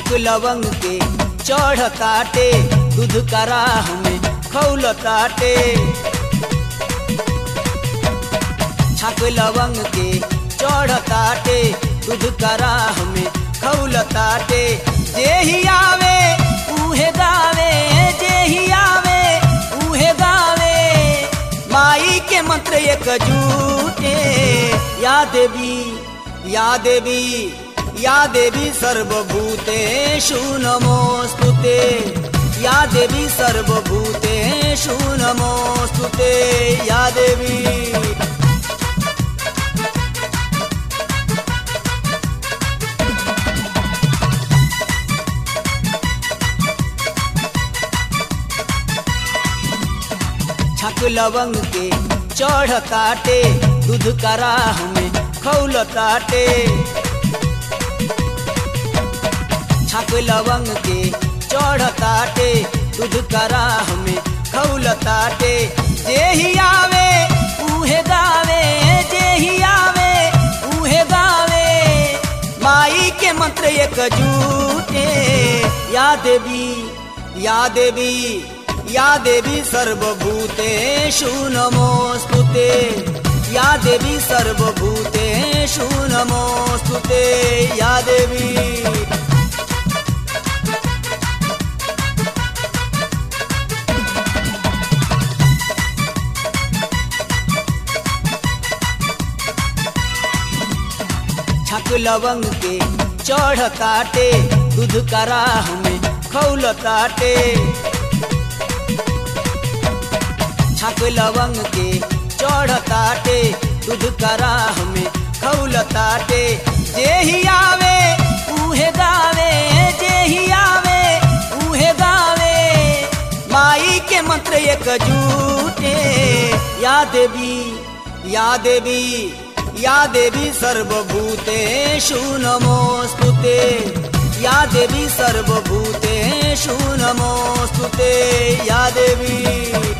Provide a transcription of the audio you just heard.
छक लवंग के चढ़ ताटे दूध कराह में खौल ताटे छक लवंग के चढ़ ताटे दूध कराह में खौल ताटे जे ही आवे उहे गावे जे ही आवे उहे गावे माई के मंत्र एक जूटे या देवी या देवी या देवी सर्वभूतेषु नमोऽस्तुते या देवी सर्वभूतेषु नमोऽस्तुते या देवी छक लवंग के चढ़ ताटे दूध कराह में खौल ताटे छक लवंग के चढ़ ताटे दूध कराह में खौल ताटे जे ही आवे उहे गावे जे ही आवे उहे गावे माई के मंत्र एक जूटे या देवी या देवी या देवी सर्वभूतेषु नमोऽस्तुते या देवी सर्वभूतेषु नमोऽस्तुते या देवी छक लवंग के चढ़ ताटे दूध कराह में खौल ताटे छक लवंग के चढ़ ताटे दूध कराह में खौल ताटे जे ही आवे उहे गावे जे ही आवे उहे गावे माई के मंत्र एक जूटे या देवी या देवी या देवी सर्वभूतेषु नमोऽस्तुते या देवी सर्वभूतेषु नमोऽस्तुते या देवी